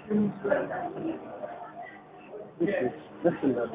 እሺ ደስ እንዳለ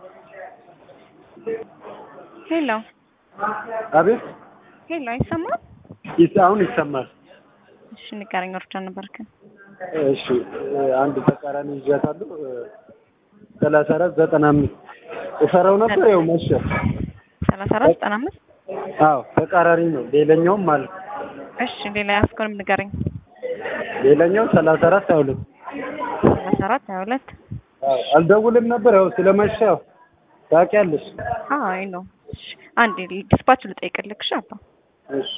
ሄሎ አቤት ሄሎ፣ አይሰማም? ይስ- አሁን ይሰማል። እሺ ንገረኝ። ወርጃ ነበርክ? እሺ አንድ ተቃራኒ ይዣታለሁ ሰላሳ አራት ዘጠና አምስት እሰራው ነበር ያው መሸ ሰላሳ አራት ዘጠና አምስት አዎ ተቃራኒ ነው ሌላኛውም አለ እሺ ሌላ ያስኮንም ንገረኝ። ሌላኛው ሰላሳ አራት ሀያ ሁለት ሰላሳ አራት ሀያ ሁለት አዎ አልደውልም ነበር ያው ስለመሸ ያው ታውቂያለሽ አይ ነው። እሺ አንዴ ዲስፓች ልጠይቅልክ። እሺ አባ እሺ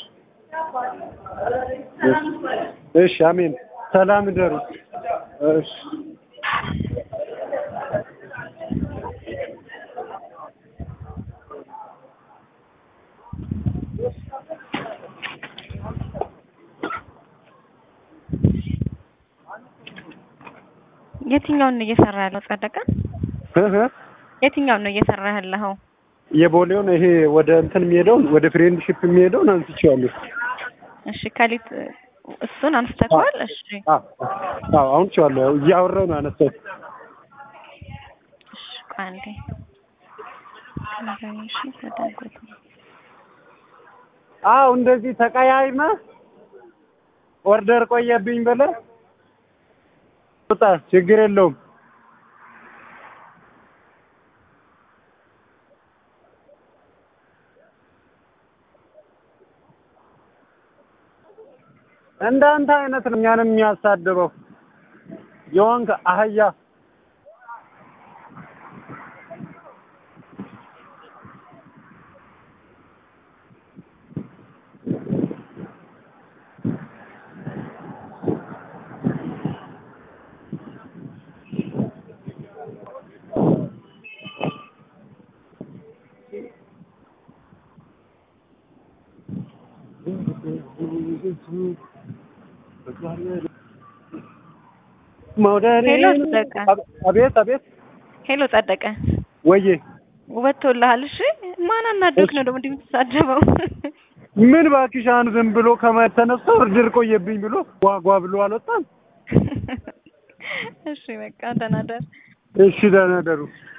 እሺ እሺ አሜን ሰላም እደሩ እሺ የትኛውን ነው እየሰራ ያለው ጸደቀ? እህ የትኛውን ነው እየሰራ ያለኸው? የቦሌውን ይሄ ወደ እንትን የሚሄደውን ወደ ፍሬንድሺፕ የሚሄደውን አንስቼዋለሁ እሺ ከሊት እሱን አንስተከዋል? እሺ አዎ አዎ አሁን ቼዋለሁ ያው እያወራሁ ነው ያነሳሁት እሺ ቆይ አንዴ እሺ ተዳጎት አዎ እንደዚህ ተቀያይመ ኦርደር ቆየብኝ ብለህ ውጣ፣ ችግር የለውም። እንዳንተ አይነት ነው እኛንም የሚያሳድበው የሆንክ አህያ መውደድ ሄሎ ጸደቀ። አቤት አቤት ሄሎ ጸደቀ፣ ወዬ ውበት ተወልሃል። እሺ ማን አናዶክ ነው ደግሞ እንዲህ የምትሳደበው? ምን እባክሽ አሁን ዝም ብሎ ከማየት ተነስቶ እርድር ቆየብኝ ብሎ ጓጓ ብሎ አልወጣም። እሺ በቃ ደህና ደር። እሺ ደህና ደሩ።